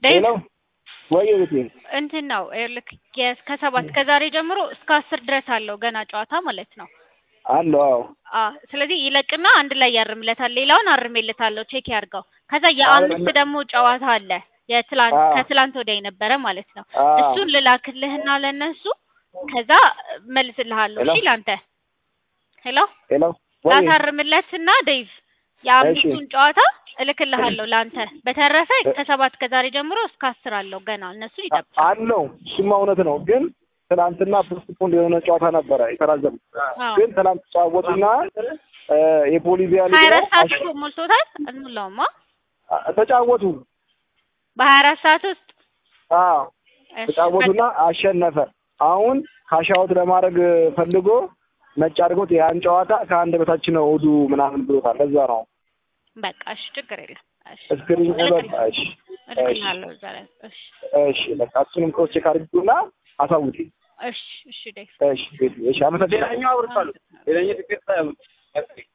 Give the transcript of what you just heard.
ዴቭ ሄሎ ወይ ቤቴ እንትን ነው ልክ ከሰባት ከዛሬ ጀምሮ እስከ አስር ድረስ አለው ገና ጨዋታ ማለት ነው። አለው አዎ አ ስለዚህ ይለቅና አንድ ላይ ያርምለታል። ሌላውን አርሜለታለሁ ቼክ ያርገው። ከዛ የአምስት ደግሞ ጨዋታ አለ የትላንት አዎ። ከትላንት ወዲያ የነበረ ማለት ነው። አዎ። እሱን ልላክልህና ለነሱ ከዛ መልስልሃለሁ። ሄሎ? እሺ ላንተ ሄሎ ሄሎ ወይ ላሳርምለትና ዴቭ የአምስቱን ጨዋታ እልክልሃለሁ ለአንተ። በተረፈ ከሰባት ከዛሬ ጀምሮ እስከ አስር አለው ገና እነሱን ይጠብቃል። አለው እሱማ እውነት ነው። ግን ትናንትና ፖስትፖንድ የሆነ ጨዋታ ነበረ የተራዘመ አዎ። ግን ትናንት ተጫወቱና እ የቦሊቪያ ሀያ ሊግ አራት ነው ሰዓት አሸ- እኮ ሞልቶታል። እንሙላውማ ተጫወቱ። በሀያ አራት ሰዓት ውስጥ አዎ እሺ፣ ተጫወቱና አሸነፈ። አሁን ካሻውት ለማድረግ ፈልጎ ነጭ አድርጎት ያን ጨዋታ ከአንድ በታች ነው እሑዱ ምናምን ብሎታል። ለዛ ነው በቃ እሺ፣ ችግር የለም። እሺ እስክሪን እልክልህ- በቃ እሺ እልክልሃለሁ እዛ ላይ። እሺ እሺ በቃ እሱንም ክሮስ ቼክ አድርጉና አሳውቂ። እሺ እሺ ዴቭ እሺ ቤት እሺ አመሰግናለሁ። አመሰግናለሁ። ሌላኛው ትኬት